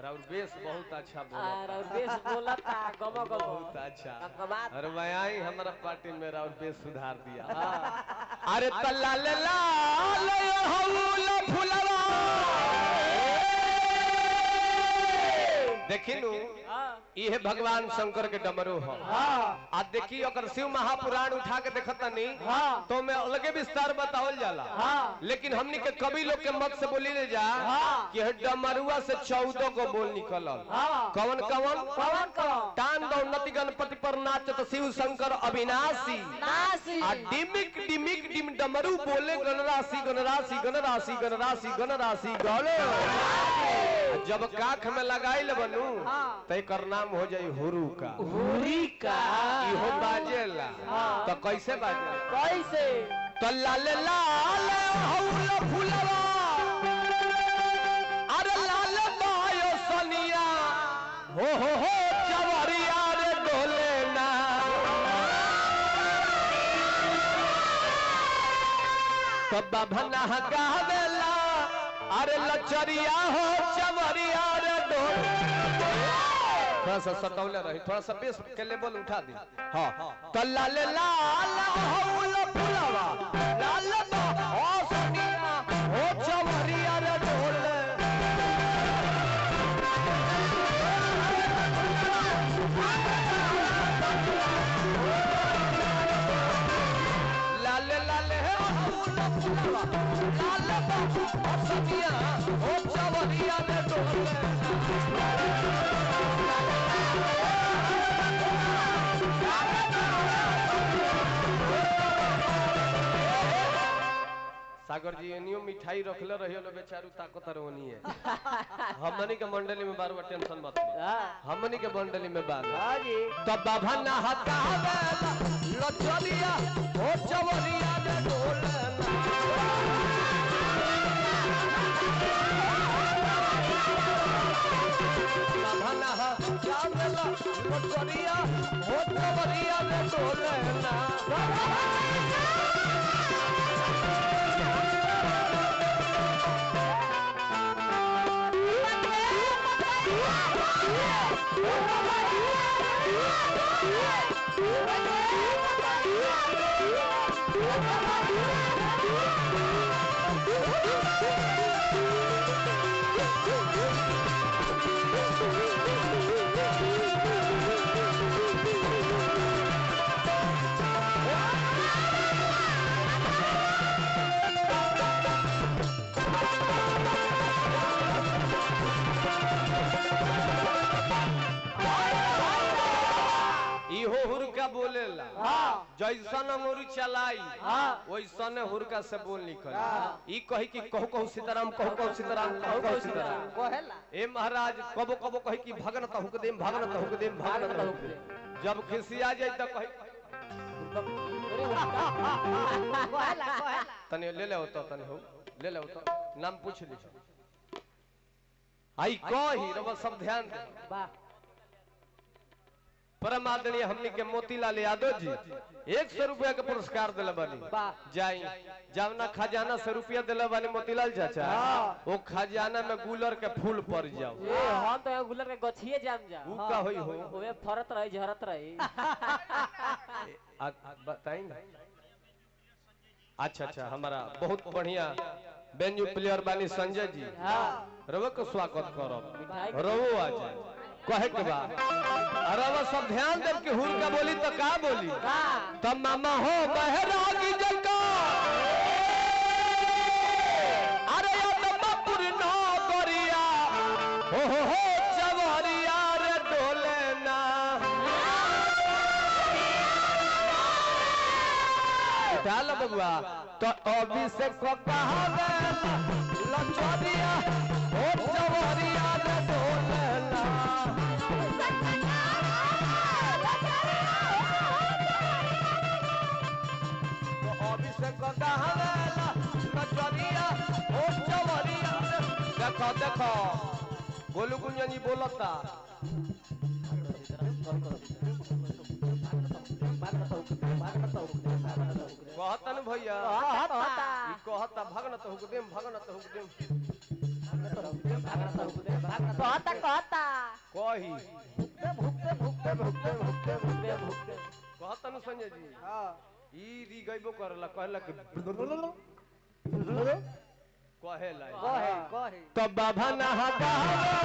और बेस बहुत अच्छा बोला और और बेस बोलता गमो गमो बहुत अच्छा कबात अरे मैं आई हमारा पार्टी में और बेस सुधार दिया अरे तल्ला ले ला ले हौला फुलवा देखी नु इहे भगवान शंकर के डमरू हो आ देखी अगर शिव महापुराण उठा के देखत नी हाँ। तो मैं अलगे विस्तार बतावल जाला हाँ। लेकिन हमनी के कवि लोग के मत से बोली ले जा हाँ। कि हे डमरुआ से चौदह को बोल निकलल हाँ। कवन कवन कवन कवन टान दौनति गणपति पर नाचत शिव शंकर अविनाशी नासी आ डिमिक डिमिक डिम डमरू बोले गणराशि गणराशि गणराशि गणराशि गणराशि गौले जब काख में लगाई बनू हाँ। तो एकर नाम हो जाई हुरू का हुरी का इहो बाजेला हाँ। तो कैसे बाजे कैसे तो लाल लाल हौला फुलवा अरे लाल बायो सनिया हो हो हो चवरिया रे डोले ना तो बभना गावेला अरे लचरिया हो चवरिया रे डोले थोड़ा सा सटौले रही थोड़ा सा बेस के लेवल उठा दी हाँ तो लाल लाल हौला फुलवा लाल बा ओ सनिया ओ चवरिया रे डोले लाल लाल है हौला फुलवा लाल बा ओ सनिया ओ चवरिया रे डोले सागर जी एनियो मिठाई रखले रहियो लो बेचारू ताकत रोनी है हमनी के मंडली में बार बार टेंशन मत लो हाँ हमनी के मंडली में बार हाँ जी तो बाबा ना हतावे लचलिया ओ चवरिया दे डोलना बाबा ना हतावे लचलिया ओ चवरिया दे डोलना इहो हुरका बोलेला हाँ जैसन अंगूरी चलाई हाँ। वैसन हुरका से बोल निकल ई कही कि कहू कहू सीताराम कहू कहू सीताराम कहू कहू सीताराम कोहेला ए महाराज कबो कबो कही कि भगन तहुक देम भगन तहुक देम भगन भागन तहुक तहुक देम जब खिसिया जाए तो कही कोहेला कोहेला तने ले ले तो तने हो ले ले तो नाम पूछ ली आई कही रब सब ध्यान दे वाह परम आदरणीय हमनी के मोतीलाल यादव जी एक सौ रुपया के पुरस्कार दिले बानी वाह। जाई जावना खजाना से रुपया दिले बानी मोतीलाल चाचा हाँ। वो खजाना में गुलर के फूल पड़ जाओ ए हम तो यहाँ गुलर के गछिए जाम जा ऊ का होई हो ओए फरत रही झरत रही आ- आ- बताई ना अच्छा अच्छा हमारा बहुत बढ़िया बेंजू प्लेयर बानी संजय जी हाँ रवो को स्वागत करब मिठाई के- रवो आ जाए कहे के बा रवो सब ध्यान देव कि हुर का बोली तो का बोली का तब मामा हो बहरागी जका अरे अदमपुर ना गोरिया हो हो हो चवरिया रे डोले ना डाल बबुआ तो अभी से को कहावे लचरिया हो चवरिया रे डोले ना तो अभिषेक कहावेला नचरिया ओ चवरिया देखो देखो गोलू कुंजन जी बोलता कहतन भैया कहता ई कहता भगन तो हुक देम भगन तो हुक देम कहता कहता कही भुगते भुगते भुगते भुगते भुगते भुगते कहतन संजय जी हाँ ई री गइबो करला कहला कि कहेला कहे कहे तो बाबा नहा गावे